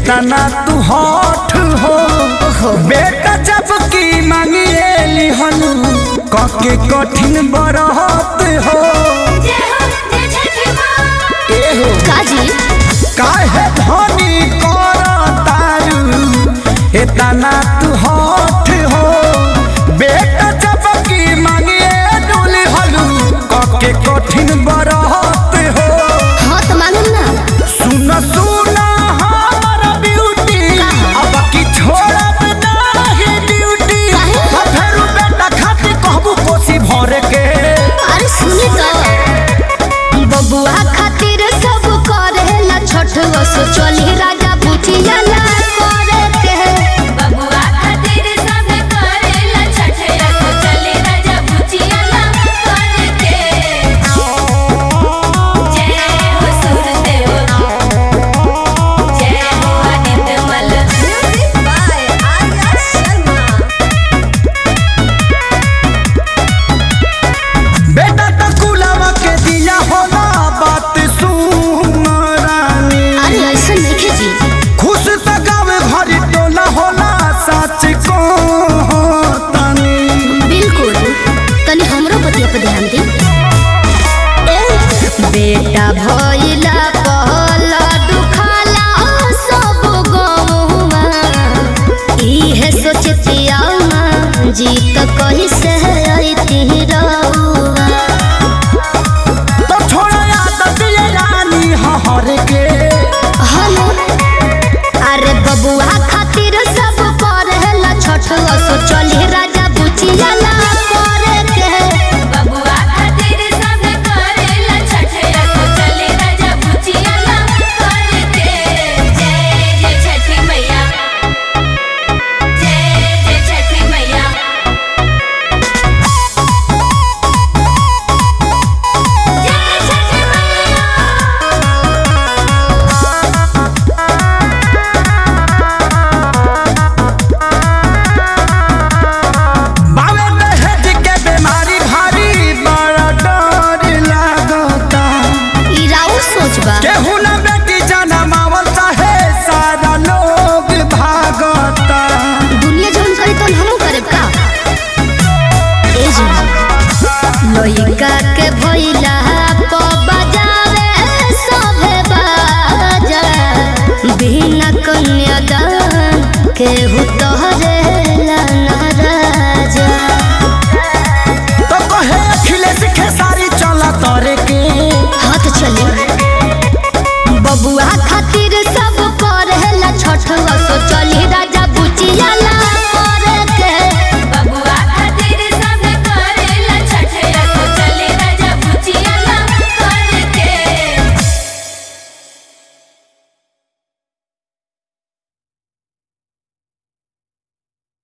इतना तू हठ हो बेटा जब की मांगिए लिहनु कके कठिन बरहत हो ए हो काजी काहे धनी कर तारू इतना तू हठ हो बेटा जब की मांगिए डोली हलू कके कठिन बरहत हो हाँ तो मालूम ना सुन सुन हमर ब्यूटी अब की छोड़ब नाही ड्यूटी काहे? फेरू बेटा खाती कहबू कोसी भर के अरे सुनी तो बबुआ खातिर सब करेला छठ वसो चली राजा बुचिया ला करे के बबुआ खातिर सब करेला छठिया तो चले राजा बुचिया ला करके जय हो सूरदेव जय हो आदित्य मल म्यूजिक बाय आर्या शर्मा बेटा त कुलवा के दिया होला बात सुन रानी अरे ऐसा नहीं जी खुश त गावे घरी टोला होला सच को तनी बिल्कुल तनी हमरो बतिया पे ध्यान दी बेटा भइला कहला दुखाला सब गौवा इहे सोचतिया जीत कही से अइती रउआ तो छोड़ा आदत ये रानी हहर के हेलो अरे बबुआ खातिर सब करेला छठ असो चली राजा बुचिया ला करे के बबुआ खातिर सब करेला छठिया तो चले राजा बुचिया ला करके जय जय छठी मैया जय जय छठी मैया जय छठी मैया बावे दहेज के बीमारी भारी बड़ा डर लागता ई राउर सोचबा केहू न बेटी जनमावल चाहे सारा लोग भागता दुनिया जौन करी तौन हमहू करब का ए जी लइका के भइला प बजावे सभे बाजा बिना कन्यादान केहू तोहरे ला नाराजा तो कहे अखिलेश खेसारी चला तोरे के हाथ चली बबुआ खातिर सब करेला छठ असो चली